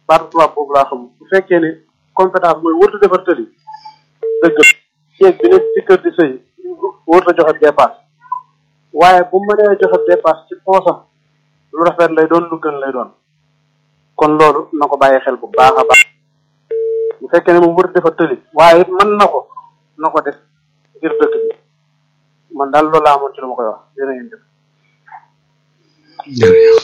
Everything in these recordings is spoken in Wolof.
baatu tubaab boobu laa xam bu fekkee ne compétence mooy wërta defar tëli dëgg jeeg bi nekk ci kër di sëy wërta joxe dépasse waaye bu mënee joxe dépasse ci poosam lu rafet lay doon lu gën lay doon kon loolu na ko bàyyi xel bu baax a baax bu fekkee ne moom wërta defar tëli waaye it mën na ko na ko def ngir dëkk bi man daal loolu laa amoon ci lu ma koy wax jërë ngeen jëf jërëjëf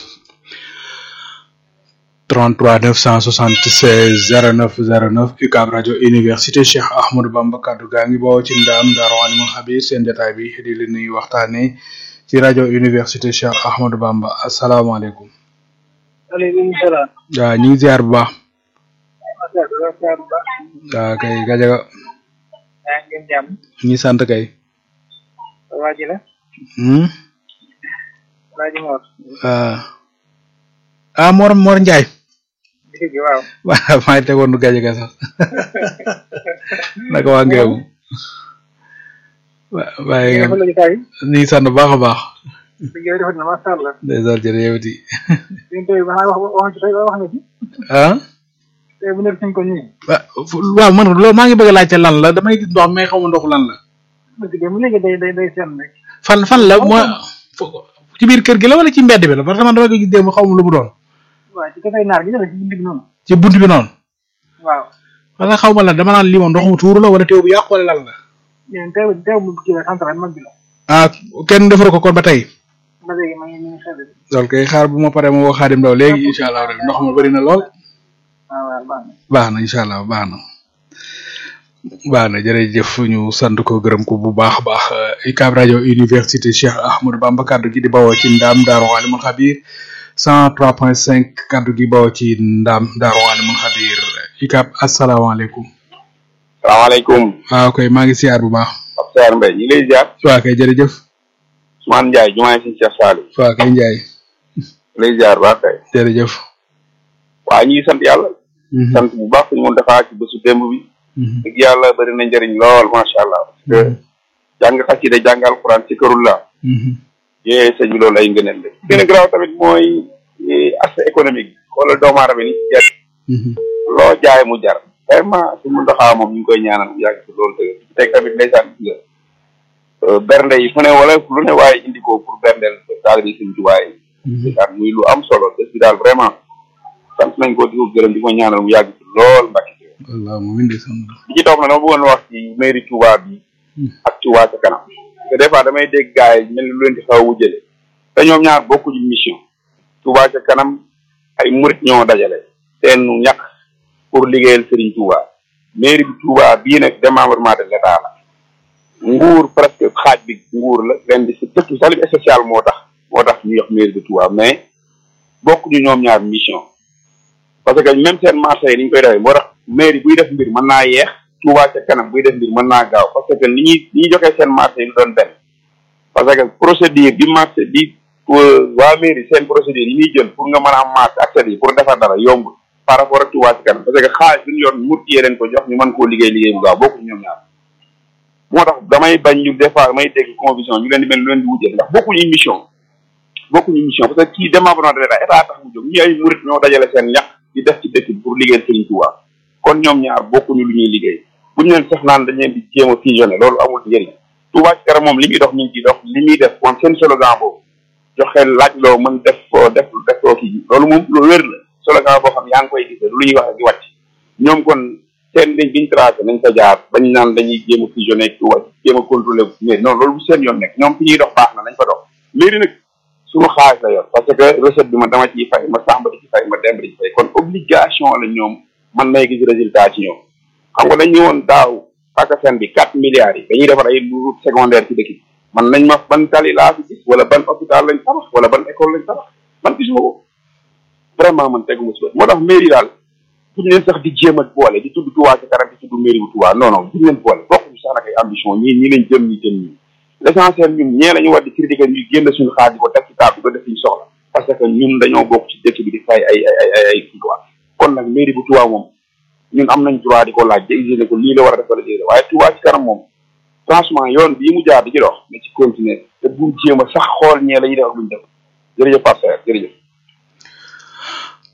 33 976 09 09 UCAB rajo université Cheikh Ahmadou Bamba kaddu gaa ngi bawoo ci ndaam Daaru Alimul Xabir seen jotaay bi di leen nuyu waxtaanee ci rajo université Cheikh Ahmadou Bamba asalaamaaleykum. aleykum salaam. waaw ñu ngi ziar bu baax. waaw kay gajaga yaa ngi ngeen jàmm. ñi sant kay. waa ji la. Hmm? waa ji Mor. ah ah Mor Mor Ndiaye. dëgg gi waaw. waaw maa ngi tegoon nu gajaga sax naka waa Ngéemu. wa waaye nga defal la jotaay. ñu ngi sant bu baax a baax. dëgg yow defal na macha allah. ndeysaan jërëjëf di yéen tey ba wax wax ci tey wax nga ci. ah. tey bu nekk suñ ko nii. wa waaw man loolu maa ngi bëgg a laajte lan la damay gis ndox mais xaw ma ndox lan la. dëgg de mu léegi day day day seen rek. fan fan la moo fo- ci biir kër gi la wala ci mbedd bi la parce que man dama ko gis démb xaw ma lu mu doon. waaw ci côté naar gi la ci bind bi noonu. ci bunt bi noonu. waaw. parce que xaw ma lan dama naan lii moom ndox mu tuuru la wala teew bu yàqu wala lan la. yéen teew teew bu kii la central mag bi la. ah kenn defar ko kon ba tey. ba léegi ma ngi ñu ngi xel bi. loolu kay xaar bu ma paree ma woo Xaadim Ndaw léegi incha allah rek ndox ma bëri na lool. waaw waaw baax na. baax na incha allah baax na. baax na jërëjëf ñu sant ko gërëm ko bu baax a baax UCAB rajo université Cheikh Ahmadou Bamba kaddu gi di bawoo ci ndaam Daaru Alimul Xabir 103.5 kaddu gi bawoo ci ndaam Daaru Alimul Xabir UCAB asalaamaaleykum. salaamaaleykum waaw koy maa ngi siyaar bu baax. Pape Sarr Mbaye ñu ngi lay ziar waa kay jërëjëf. Ousmane Ndiaye jumaay si Cheikh Saliou waa kay Ndiaye lay ziar baax kay jërëjëf. waa ñu ngi sant yàlla sant bu baax suñu mun defaa ci bésu démb bi dëgg yàlla bëri na njëriñ lool macha allah parce que jàng xasida jàng alquran ci kërul la yee sëñ bi loolu ay ngëneel la gën a garaaw tamit mooy aspect économique xoolal doomu aadama ni ci jar loo jaay mu jar vraiment suñu mun doxaa moom ñu ngi koy ñaanal mu yàgg ci loolu dëgg teg tamit ndeysaan gis nga bernde yi fu ne wala lu ne waaye indi ko pour berndeel taalibe yi suñ tuwaay ndeysaan muy lu am solo bés bi daal vraiment sant nañ ko di ko gërëm di ko ñaanal mu yàgg ci lool mbàkki wallaahi mu indi sant. li ci topp nag dama bëggoon wax ci mairie Touba bi ak Touba ca kanam parce que des fois damay dégg gars yi mel ni lu leen di xaw a wujjale te ñoom ñaar bokkuñu mission Touba ca kanam ay murit ñoo dajale seen ñàkk pour liggéeyal Serigne Touba mairie bi Touba bii nag démembrement de l'état la nguur presque xaaj bi nguur la leen di si surtout salut social moo tax moo tax ñu yox mairie de Touba mais bokkuñu ñoom ñaar mission parce que même seen marché yi ni ñu koy defee moo tax mairie buy def mbir mën naa yeex Touba ca kanam buy def mbir mën naa gaaw parce que ni ñuy ni ñuy joxee seen marché yi lu doon benn parce que procédure bi marché bi waa mairie seen procédure yi ñuy jël pour nga mën a am marché accès yi pour defar dara yomb par rapport ak Touba ca kanam parce que xaalis bi ñu yor murtiyee leen ko jox ñu mën koo liggéey liggéey bu gaaw bokkuñu ñoom ñaar moo tax damay bañ ñu des fois damay dégg conviction ñu leen di mel lu leen di wujjee ndax bokkuñu mission bokkuñu mission parce que kii démembrement de l'état état tax mu jóg ñi ay murit ñoo dajale seen ñax di def ci dëkk bi pour liggéeyal Serigne Touba kon ñoom ñaar bokkuñu lu ñuy liggéey bu ñu leen sax naan dañ leen di jéem a fusionné loolu amul njëriñ Touba ci kanam moom li muy dox ñu ngi ciy dox li muy def moom seen slogan boobu joxe laaj loo mën def def def loo kii loolu moom lu wér la slogan boo xam yaa ngi koy gis lu ñuy wax di wàcc ñoom kon seen liñ biñ tracé nañ fa jaar bañ naan dañuy jéem a fusionné ak Touba jéem a contrôlé mais non loolu bu seen yoon nekk ñoom fi ñuy dox baax na nañ fa dox léegi nag suñu xaalis la yor parce que recette bi ma dama ciy fay ma sàmba di ci fay ma demb di ci fay kon obligation la ñoom man may gis résultat ci ñoom xam nga dañ ñëwoon daaw PACASEN bi quatre milliards yi dañuy defar ay route secondaire ci dëkk bi man nañ ma ban tali laa fi gis wala ban hôpital lañ tabax wala ban école lañ tabax man gisuma ko vraiment man teguma si bët moo tax mairie daal buñ leen sax di jéem a boole di tudd Touba ci kanam di tudd mairie bu Touba non non buñ leen boole bokkuñu sax nag ay ambition ñii ñii lañ jëm ñi jëm ñii l'essentiel ñun ñee la ñu war di critiquer ñu génn suñu xaar di ko teg ci table di ko def ñu soxla parce que ñun dañoo bokk ci dëkk bi di fay ay ay ay ay kii quoi kon nag mairie bu Touba moom ñun am nañ droit di ko laaj di exiger ko lii la war a def wala lii la waaye Touba ci kanam moom franchement yoon bii mu jaar di ci dox na ci continuer te bu jéem a sax xool ñee la ñuy def ak luñ def jërëjëf Pape Serre jërëjëf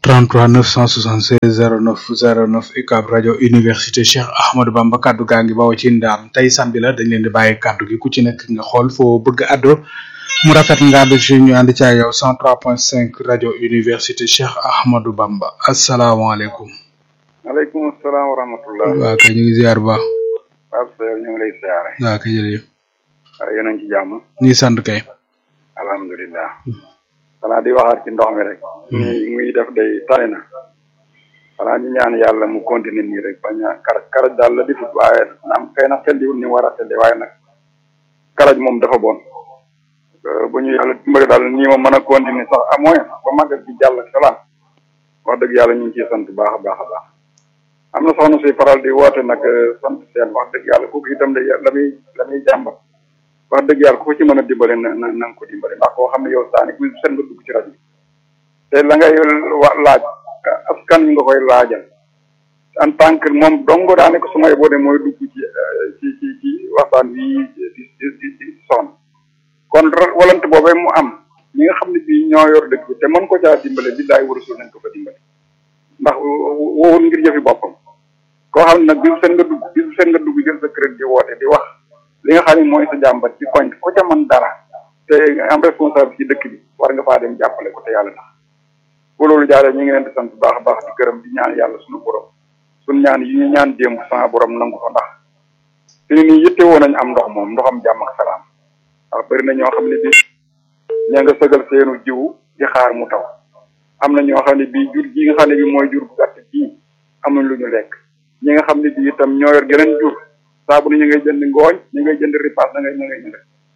33 976 09 09 UCAB rajo université Cheikh Ahmadou Bamba kaddu gaa ngi bawoo ci ndaam tey samedi la dañ leen di bàyyi kaddu gi ku ci nekk nga xool foo bëgg addo mu rafet nga àddu ci ñu ànd ci ak yow 103.5 rajo université Cheikh Ahmadou Bamba asalaamaaleykum. maaleykum salaam wa rahmatullah. waa kay ñu ngi ziar bu baax. Pape Seydou ñu ngi lay siyaare. waa kay jërëjëf. waaye yéen a ngi ci jàmm. ñu ngi sant kay. alhamdulilah. xanaa di waxaat ci ndox mi rek. nii muy def day tane na. xanaa ñu ñaan yàlla mu continuer nii rek bañ a karaj karaj daal la difut waaye naam xëy na selliwul ni mu war a selli waaye nag karaj moom dafa bon. bu ñu yàlla dimbali daal nii ma mën a continuer sax à moins ba màggal bi jàll ak salaam wax dëgg yàlla ñu ngi ciy sant baax a baax a baax. am na soxna si faral di woote nag sant seen wax dëgg yàlla kooku itam de la muy la muy jàmbat wax dëgg yàlla ku ko ci mën a dimbale na na na nga ko dimbale ndax koo xam ne yow saani bu seen nga dugg ci rajo bi te la ngay wa laaj askan nga koy laajal en tant que moom dongo daane ko su may boo de mooy dugg ci ci ci ci waxtaan wi di di di di soxna kon walante boobee mu am ñi nga xam ne bii ñoo yor dëkk bi te mën ko caa dimbale bi daay warasul nañ ko fa dimbale ndax wowul ngir jëfi boppam koo xam ne nag bisu seen nga dugg bisu seen nga dugg jël sa crédit di woote di wax li nga xam ne mooy sa jàmbat ci koñ ko ca mën dara te am responsable ci dëkk bi war nga faa dem jàppale ko te yàlla tax bu loolu jaaree ñu ngi leen di sant baax a baax di gërëm di ñaan yàlla suñu borom suñu ñaan yi ñu ñaan démb sama borom nangu ko ndax te nii yitte woon nañ am ndox moom ndoxam jàmm ak salaam waaw bëri na ñoo xam ne bii ña nga sëgal seenu jiwu di xaar mu taw am na ñoo xam ne bii jur gi nga xam ne bii mooy jur bu gàtt bii amuñ lu ñu lekk ñi nga xam ne bii itam ñoo yor geneen jur saa bu ne ñu ngay jënd ngooñ ñu ngay jënd ripaas da ngay ñu ngay jënd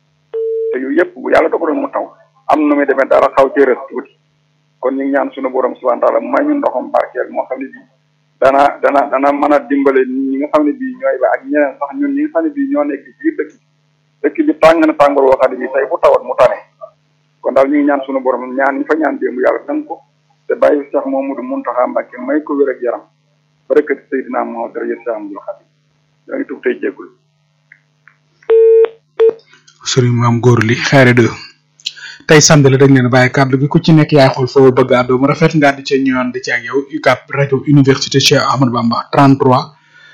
te yu yëpp bu yàlla dogaloon mu taw am nu muy demee dara xaw cee rës tuuti kon ñu ngi ñaan suñu borom subhanahu wa taala may ñu ndoxam barkeel moo xam ne bii dana dana dana mën a dimbale ñi nga xam ne bii ñooy ba ak ñeneen sax ñun ñi nga xam ne bii ñoo nekk biir dëkk bi dëkk bi tàng na tàngoor woo xam ne bii tey bu tawat mu tane kon daal ñu ngi ñaan suñu borom ñaan ñi fa ñaan démb yàlla dang ko te bàyyi Cheikh Mamadou Mountakha Mbacké may ko wér ak yaram barakati Seydina Muhammad daraja Cheikh Amadou Khadim yaa ngi tuub tey jéggul sëriñ maam góor li xeere de tey samedi la dañ leen bàyyi kàddu gi ku ci nekk yaay xool foo bëgg àddoo mu rafet nga di ca ñëwaan di ci ak yow UCAB rajo université Cheikh Ahmadou Bamba 33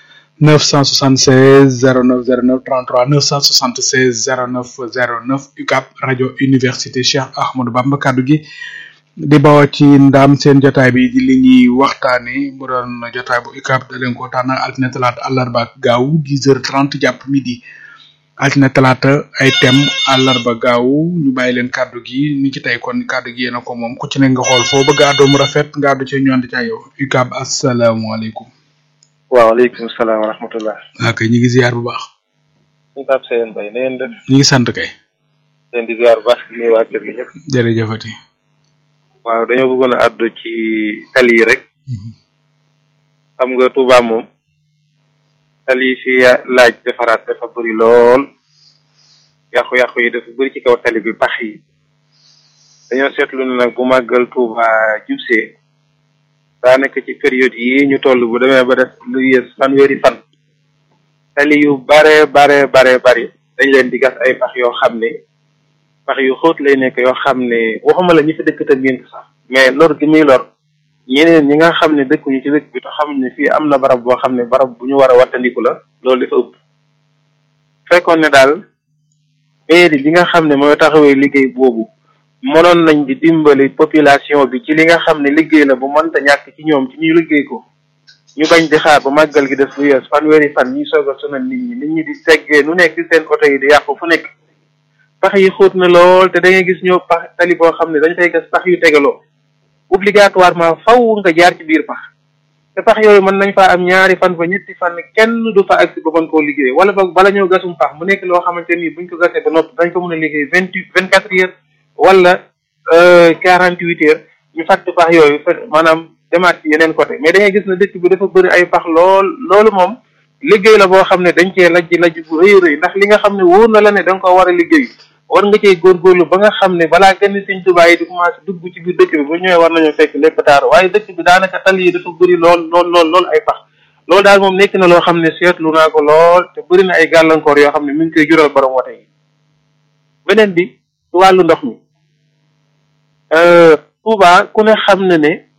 976 09 09 33 976 09 09 UCAB rajo université Cheikh Ahmadou Bamba kàddu gi di bawoo ci ndaam seen jotaay bi di li ñuy waxtaane mu doon jotaay bu UCAB da leen ko tànn altine talaata àllarba ak gaaw 10 heures 30 jàpp midi altine talaata ay thème àllarba gaaw ñu bàyyi leen kàddu gi ni ci tey kon kàddu gi yéen a ko moom ku ci ne nga xool foo bëgg àddoo mu rafet nga àddu ci ñu ànd ca yow UCAB asalaamaaleykum. waaleykum salaam wa rahmatullah. waa kay ñu ngi ziar bu baax. ñu Pape Seye Mbaye na ngeen def. ñu ngi sant kay. leen di ziar bu baax di nuyu waa kër gi ñëpp. jërëjëfati. waaw dañoo bëggoon a àddu ci tali yi rek. xam nga Touba moom. tali yi fi laaj defaraat dafa bëri lool. yàqu-yàqu yi dafa bëri ci kaw tali bi pax yi. dañoo seetlu ne nag bu màggal Touba jubsee. daa nekk ci période yi ñu toll bu demee ba def lu yées fanweeri fan. tali yu bare bare bare bari dañ leen di gas ay pax yoo xam ne. pax yu xóot lay nekk yoo xam ne waxuma la ñi fi dëkk te miin sax mais lor gi muy lor ñeneen ñi nga xam ne dëkkuñu ci dëkk bi te xam ne fii am na barab boo xam ne barab bu ñu war a wattandiku la loolu dafa ëpp fekkoon ne daal mairie bi nga xam ne mooy taxawee liggéey boobu mënoon nañ di dimbali population bi ci li nga xam ne liggéey la bu mënta ñàkk ci ñoom ci ñuy liggéey ko ñu bañ di xaar ba màggal gi def lu yees fanweeri fan ñuy soog a sonal nit ñi nit ñi di seggee nu nekk seen oto yi di yàqu fu nekk pax yi xóot na lool te da ngay gis ñoo pax tali boo xam ne dañ fay gas pax yu tegaloo obligatoirement faw nga jaar ci biir pax te pax yooyu mën nañ faa am ñaari fan ba ñetti fan kenn du fa agsi ba mën koo liggéey wala boog bala ñoo gasum pax mu nekk loo xamante ni buñ ko gasee ba noppi dañ ko mën a liggéey vingt vingt quatre heures wala quarante huit heures ñu fàtt pax yooyu maanaam demaat ci yeneen côté mais da ngay gis ne dëkk bi dafa bëri ay pax lool loolu moom liggéey la boo xam ne dañ cee lajj lajj bu rëy rëy ndax li nga xam ne wóor na la ne da nga ko war a liggéey war nga cee góorgóorlu ba nga xam ne balaa gën Sëñ Tuubaa yi di commencé dugg ci biir dëkk bi bu ñëwee war nañoo fekk lépp taar waaye dëkk bi daanaka tali yi dafa bëri lool lool lool lool ay pax loolu daal moom nekk na loo xam ne seetlu naa ko lool te bëri na ay gàllankoor yoo xam ne mi ngi koy jural borom wote yi beneen bi ci wàllu ndox mi Touba ku ne xam na ne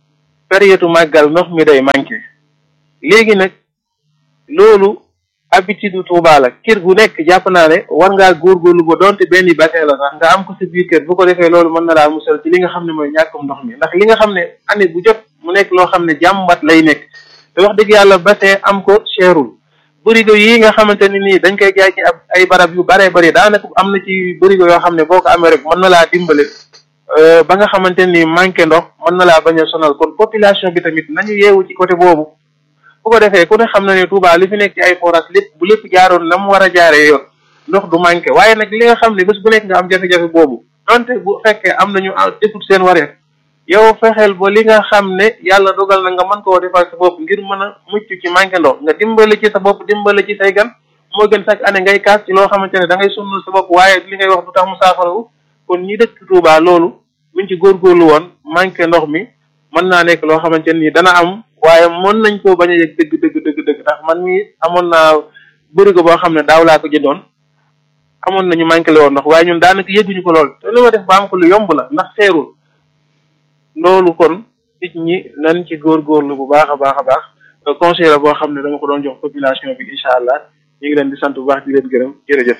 période màggal ndox mi day manqué léegi nag loolu habitude u Touba la kër gu nekk jàpp naa ne war ngaa góorgóorlu ba doonte benn bassin la sax nga am ko sa biir kër bu ko defee loolu mën na laa musal ci li nga xam ne mooy ñàkkum ndox mi ndax li nga xam ne année bu jot mu nekk loo xam ne jàmbat lay nekk te wax dëgg yàlla bassin am ko cherul bërigo yi nga xamante ne nii dañ koy jaay ci ab ay barab yu baree bëri daanaka am na ci bërigo yoo xam ne boo ko amee rek mën na laa dimbale ba nga xamante ni manqué ndox mën na laa bañ a sonal kon population bi tamit nañu yeewu ci côté boobu bu ko defee ku ne xam na ne Touba li fi nekk ci ay forage lépp bu lépp jaaroon na mu war a jaaree yoon ndox du manqué waaye nag li nga xam ne bés bu nekk nga am jafe-jafe boobu donte bu fekkee am nañu defut seen wareef yow fexeel ba li nga xam ne yàlla dogal na nga mën koo defal sa bopp ngir mën a mucc ci manqué ndox nga dimbale ci sa bopp dimbale ci say gan moo gën chaque année ngay kaas ci loo xamante ne da ngay sonnal sa bopp waaye li ngay wax du tax mu saafarawu kon ñi dëkk Touba loolu buñ ci góorgóorlu woon manqué ndox mi mën naa nekk loo xamante ni dana am waaye mën nañ koo bañ a yëg dëgg dëgg dëgg dëgg ndax man mi amoon naa bërigo boo xam ne daaw laa ko jëndoon amoon nañu manqué le woon ndox waaye ñun daanaka yëguñu ko lool te li ma def ba am ko lu yomb la ndax seerul loolu kon nit ñi nañ ci góorgóorlu bu baax a baax a baax conseil la boo xam ne dama ko doon jox population bi incha allah ñu ngi leen di sant bu baax di leen gërëm jërëjëf.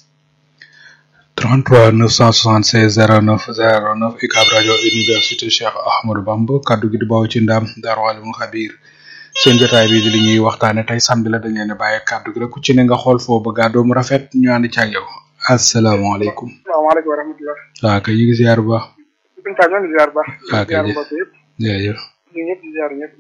33 976 09 09 UCAB rajo université Cheikh Ahmadou Bamba kaddu gi di bawoo ci ndam Darou Alimul Xabir seen jotaay bi di li ñuy waxtaane tey samedi la dañ leen a bàyyi kaddu gi rek ku ci ne nga xool foo bëgg a doomu rafet ñu ànd ci ak yow asalaamaaleykum. salaamaaleykum wa rahmatulah. waaw kay ñu ngi ziar bu baax. suñu taal ñoo ngi ziar bu baax. waaw kay ziar mbokk yëpp. jërëjëf. ñu ñëpp di ziar ñëpp.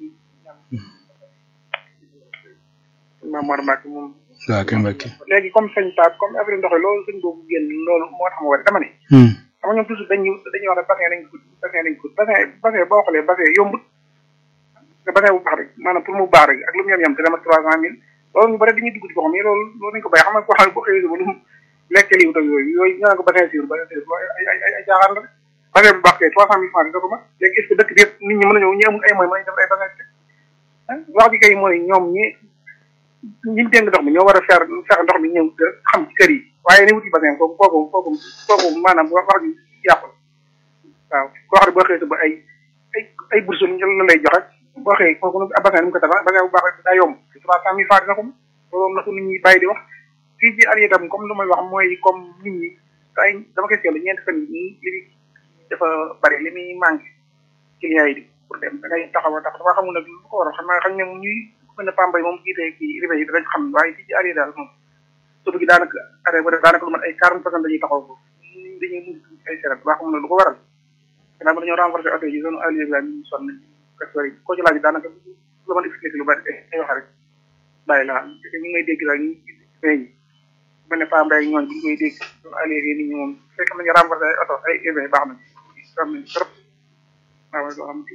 Maam Mor Mbacke moom. waaw kay Mbacke. léegi comme sëñ Pape comme affaire ndox loolu sëñ boobu génn loolu moo tax ma war dama ne. xam nga ñoom toujours dañuy dañuy wax ne bassin lañ ko bassin lañ ko bassin bassin boo xoolee bassin yombut te bassin bu baax rek maanaam pour mu baax rek ak lu mu yem yem te dama trois cent mille loolu ñu bëri dañuy dugg ci boo xam ne loolu loolu nañ ko bàyyi xam nga koo xam ne boo xëyee ba lu mu lekk lii ak yooyu yooyu ñu naan ko bassin sûr bassin sûr ay ay ay ay jaaxaan la rek bassin bu baax kay trois cent mille francs da ko mat léegi est ce que dëkk bi yëpp nit ñi mën a ñëw ñi amul ay moyens mën nañ def ay bassin ah wax ji kay mooy ñoom ñi ñi dénk ndox mi ñoo war a feer fexe ndox mi ñëw xam ci kër yi waaye ni wuti bassin kooku kooku kooku kooku maanaam wax ji yàqul waaw koo xam ne boo xëyee ba ay ay ay bourse la lay jox rek boo xëyee kooku nag bassin ni mu ko tabax bassin bu baax daa yomb trois cent mille francs dina ko loolu na ko nit ñi bàyyi di wax fii ci at itam comme lu may wax mooy comme nit ñi ay dama koy seetlu ñeenti fan yi li dafa bari li muy manqué clients yi di pour dem da ngay taxaw a tax dafa xamul nag lu ko waral xam naa xam ne ñuy mën na Pambay moom jiite kii ribe yi danañ xam waaye fii ci at yi daal moom surtout gi daanaka arrêt ba daanaka lu mat ay quarante personnes dañuy taxaw ko dañuy mujj ay seret waa xamul ne lu ko waral gannaaw ba dañoo renforcer oto yi zone Aliou Ibrahima ñu sonn nañ kastoor yi koo ci laaj daanaka lu mën expliqué lu bari ay wax rek bàyyi la ñu ngi may dégg daal ñu feeñ mel ne Pambay ak ñooñ bu ñu koy dégg zone Aliou yi nit ñi moom fekk nañu renforcer ay oto ay urbain baax nañ am nañ trop waaw doo xam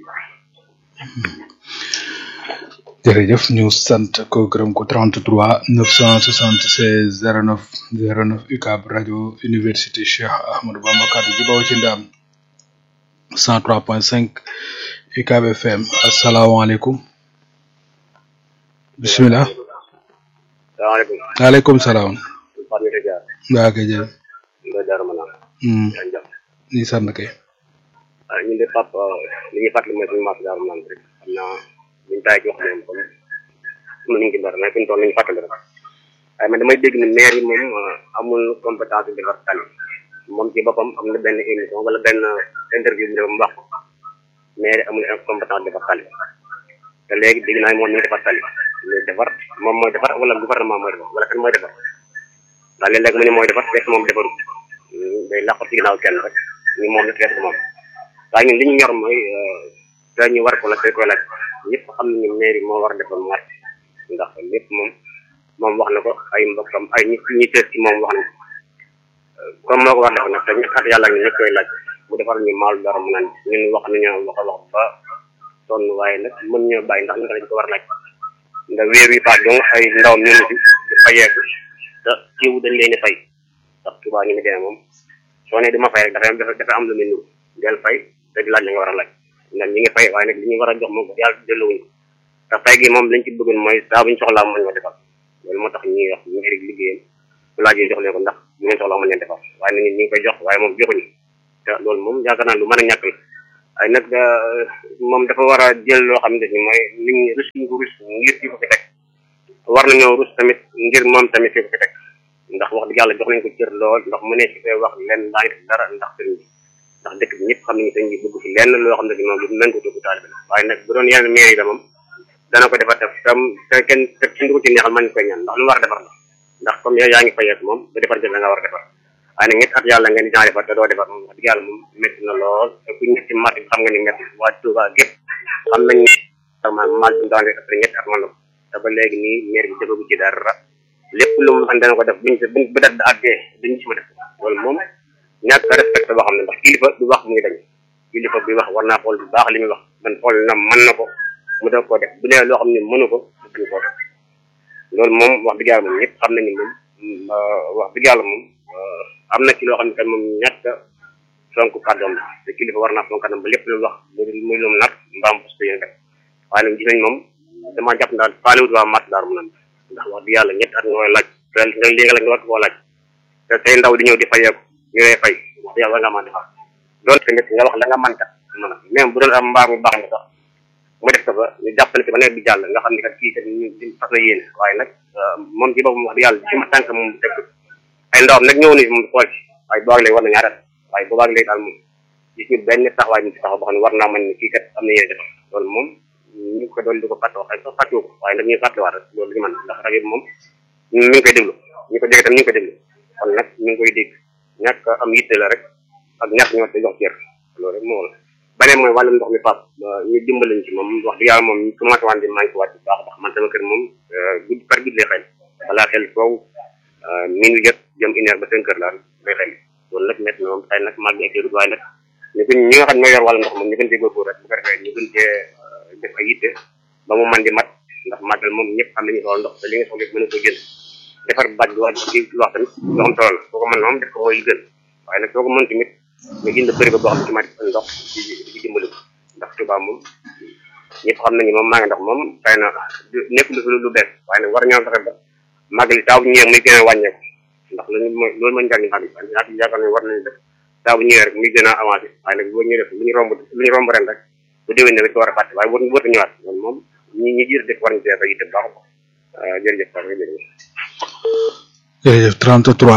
jërëjëf ñu sant ko gërëm ko 33 976 09 09 UCAB rajo université Cheikh Ahmadou Bamba kaddu gi bawoo ci ndam 103.5 UCAB FM asalaamaaleykum bisimilah. salaamaaleykum. waaleykum salaam. Fatou Ndiaye Diar. waa kay jërëjëf. Ndiaye Diar ma naan. yaa ngi jàpp. ñu sant kay. ah ñun de Pape li ñuy fàttali mooy suñu marché Darou Manane rek xam naa buñ taay ci wax moom comme am nañu ci dara mais fi ñu toll nañu fàttali rek waaye man damay dégg ne maire yi moom amul compétence yu defar tali moom ci boppam am na benn émission wala benn interview bu mu wax ko maire yi amul compétence defar tali te léegi dégg naa moom ñu ngi defar tali ñu defar moom mooy defar wala gouvernement mooy defar wala kan mooy defar ndax léeg-léeg mu ne mooy defar fekk moom defaru day làqu ci ginnaaw kenn rek ñu moom la fekk moom waaye ñun li ñu ñor mooy dañu war ko la koy koy laaj ñëpp xam nañu maire yi moo war a defal marché ndax lépp moom moom wax na ko ay mbokkam ay ñi ñi tees ci moom wax na ko comme moo ko war a defal nag te ñu at yàlla ñu ñëpp koy laaj bu defar ñu maalu dara mu naan ñun wax nañu wax a wax ba sonn waaye nag mën ñoo bàyyi ndax ñu ko dañ ko war a laaj ndax weer wi paas dong ay ndaw ñu ngi fi di fayeeku te kiiwu dañ leen di fay ndax tubaab ñu ngi demee moom soo ne dama fay rek dafa am dafa am lu muy nuru del fay te di laaj la nga war a laaj ndax ñi ngi fay waaye nag li ñu war a jox moom yàlla dellowuñ ko te fay gi moom lañ ci bëggoon mooy saa buñ soxlaa mën ñoo defal loolu moo tax ñuy wax mairie liggéeyam bu laajee jox leen ko ndax bu ngeen soxlaa mën leen defal waaye nag ñu ngi koy jox waaye moom joxuñu te loolu moom yaakaar naa lu mën a ñàkk la waaye nag moom dafa war a jël loo xam ne ni mooy nit ñi rus ñu ko rus ngir fi ko fi teg war nañoo rus tamit ngir moom tamit fi ko fi teg ndax wax dëgg yàlla jox nañ ko cër lool ndax mu ne ci fee wax lenn daa ngi def dara ndax sëriñ bi ndax dëkk bi ñëpp xam nañu sëriñ bi bëgg fi lenn loo xam ne ni moom lu nañ ko dugg taalibe la waaye nag bu doon yeneen maire yi la moom dana ko defar def tam te kenn te kenn du ko ci neexal man koy ñaan ndax lu war a defar la ndax comme yow yaa ngi fayeek moom ba defar jël la nga war a defar waaye nag ñetti at yàlla nga ni dinaa defar te doo defar moom wax dëgg yàlla moom métti na lool te ku ñetti mat xam nga ni métti waa Touba gépp xam nañ vraiment mal bi daan après ñetti at man la te ba léegi nii maire bi defagu ci dara lépp lu mu xam dana ko def buñ buñ ba dat da àggee duñ ci ma def loolu moom ñàkk a respecté boo xam ne ndax kilifa du wax muy dañ kilifa bi wax war naa xool bu baax li muy wax man xool na mën na ko mu def ko def bu dee loo xam ne mënu ko duñ ko def loolu moom wax dëgg yàlla moom ñëpp xam nañu moom wax dëgg yàlla moom am na ci loo xam ne kan moom ñàkk a fonk kàddoom la te kilifa war naa fonk kàddoom ba lépp lu wax muy lu mu nar mbaam parce que yéen def waaye nag gis nañ moom dama jàpp daal faalewut waa mat daal mu nan ndax wax dëgg yàlla ñetti at nga koy laaj te nga lii nga la nga war koo laaj te say ndaw di ñëw di fayeeku ñu lay fay wax dëgg yàlla war nga mën defar loolu tamit nga wax la nga mën kat mën a même bu doon am mbaar mu baax nga sax mu def ko ba ñu jàppale ci ba nawet bi jàll nga xam ne kat kii kat ñu fas la yéene waaye nag moom ci boppam wax dëgg yàlla ci ma tànk moom teg ay ndawam nag ñëw ni moom xool ci waaye boobaag léegi war na ñaari at waaye boobaag léegi daal moom gis ñu benn taxawaay ñu ci taxaw boo xam ne war naa mën ne kii kat am na yéene defar loolu moom ñu ko doon di ko fàtte wax ay sax fàttewu ko waaye nag ñuy fàttewaat rek loolu li ñu mën ndax rajo bi moom mi ngi koy déglu ñu ko dégg tam ñu ngi koy déglu kon nag ñu ngi koy dégg ñàkk am yitte la rek ak ñàkk ñoo te jox cër loolu rek moo la beneen mooy wàllum ndox mi pap ñu dimbalañ ci moom wax dëgg yàlla moom ñu commencé waan di manqué waat bu baax ndax man sama kër moom guddi par guddi lay xel balaa xel foofu min wi jot jëm une heure ba cinq heures daal lay xel loolu nag métti na moom xëy nag mag bi ak waaye nag ñu gën ñi nga xam ne ñoo yor wàllu ndox moom ñu gën cee góorgóor rek bu ko defee ñu gën cee def ay yitte ba mu man di mat ndax màggal moom ñëpp xam nañu soxla ndox te li nga soxla mën ko jënd defar baj bi wax ci wax tamit loo xam solo la soo ko mën moom def ko mooy li gën waaye nag soo ko mën tamit nga jënd bëri ba boo xam ne ci mat ndox ci ci dimbali ko ndax Touba moom ñëpp xam nañu moom maa ngi ndox moom xëy na nekk lu fi lu bees waaye nag war ñoo fexe ba màggal yi taaw bu ñëwee muy gën a wàññeeku ndax loolu mooy loolu mooy njariñ xam ne ñaata yaakaar ne war nañu def taaw bu ñëwee rek muy gën a avancé waaye nag boo ñëwee def lu ñu romb lu ñu romb ren rek bu déwén ne ko war a fàtte waaye wóor wóor ñëwaat loolu moom ñi ñi jiir dëkk war nañu cee ba yitte baax jërëjëf Pape jërëjëf jërëjëf 33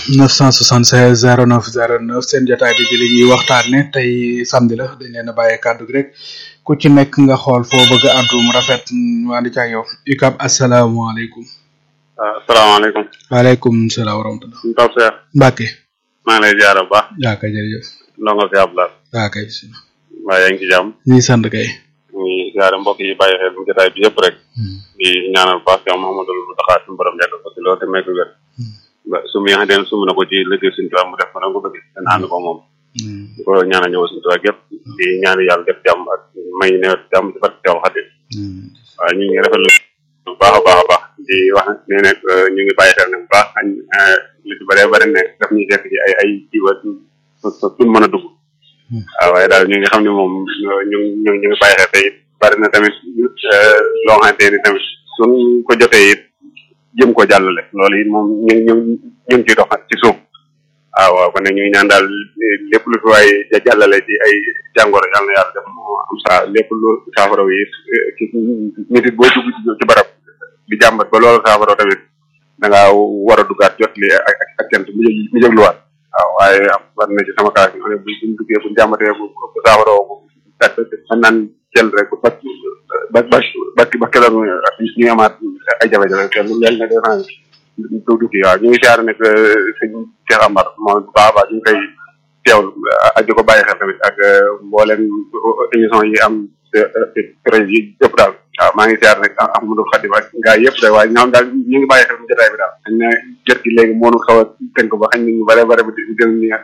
976 09 09 seen jotaay bi di li ñuy waxtaane tey samedi la dañ leen a bàyyee kàddu gi rek ku ci nekk nga xool foo bëgg a àddu mu rafet ñu ànd ci ak yow UCAB asalaamaaleykum. waaw asalaamaaleykum. waaleykum salaam wa rahmatulah. suñu Pape Cheikh. Mbacke. maa ngi lay ziar bu baax. yaa kay jërëjëf. ndongo si Abdoulaye. yaa kay. mbaa yaa ngi ci jàmm. ñu ngi sant kay. ñu ngi ziar mbokk yi bàyyi xel jotaay bi yëpp rek. di ñaanal bu baax yow Mouhamadou Mountakha suñu borom yàgg ko ci loolu te may ko wér. ba su mu yaxante ne sumb na ko ci liggéey suñu tubaab mu def ko na ko bëgg dana ànd ko moom. di ko ñaanal ñëw suñu tubaab yëpp di ñaan yàlla def jàmm ak may nawet jàmm ci barke Teewul Xadim. waaw ñu ngi rafetlu bu baax a baax a baax di wax ne nag ñu ngi bàyyi xel ne bu baax añ li ci bëree bëri ne daf ñuy fekk ci ay ay jiwa suñ mën a dugg waaw waaye daal ñu ngi xam ne moom ñu ñu ñu ngi bàyyi xel te it bari na tamit loo xamante ni tamit suñ ko jotee it jëm ko jàllale loolu it moom ñu ñu ñu ngi ciy dox ci suuf waaw waaw kon nag ñu ngi ñaan daal lépp lu fi waay jàllale ci ay jàngoro yàlla na yàlla def moo am saa lépp lu saafara yi ci nit it boo dugg ci barab di jàmbat ba loolu saafara tamit da ngaa war a duggaat jot li ak ak cant mu jëg mu jëgluwaat waaw waaye war na ci sama kaas ne bu buñ duggee buñ jàmbatee bu bu saafara bu tat xam naan jël rek ba ba ba ba ba keroog ñu amaat ay jafe-jafe te lu leen ne defan du dugg waaw ñu ngi siyaar nag sëñ Cheikh Amar moom bu baax a baax ñu ngi koy teewlu ak di ko bàyyi xel tamit ak mboolem émission yi am projet yi yëpp daal waaw maa ngi siyaar nag Ahmadou Khadim ak gaa yëpp de waaye ñoom daal ñu ngi bàyyi xel jotaay bi daal xañ na jot gi léegi moo nu xaw a tënk ba xañ na ñu bare bare ba di jël ni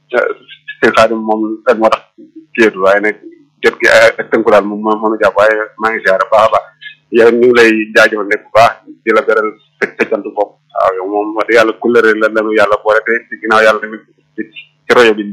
sëñ Khadim moom rek moo tax kéetu waaye nag jot gi ak tënku daal moom moo nu jàpp waaye maa ngi siyaar baax a baax yow ñu ngi lay jaajëfal nekk bu baax di la beral sa sa cant bopp waaw yow moom wax dëgg yàlla couleur la lanu yàlla boole te ci ginnaaw yàlla tamit ci royo bi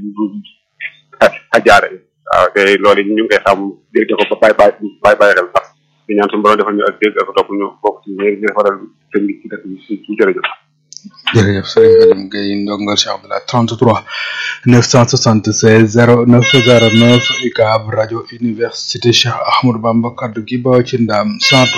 a jaare waaw te loolu ñu ngi koy xam dégg ko ba bàyyi bàyyi bàyyi bàyyi xel sax di ñaan suñu borom defal ñu ak dégg ak topp ñu bokk ci ñi ñu defaral sëñ bi ci dëkk bi ci jërëjëf jërëjëf sëriñ Khadim Gueye ndongal Cheikh Abdoulaye 33 976 09 09 UCAB rajo université Cheikh Ahmadou Bamba kaddu gi ba ci ndam 103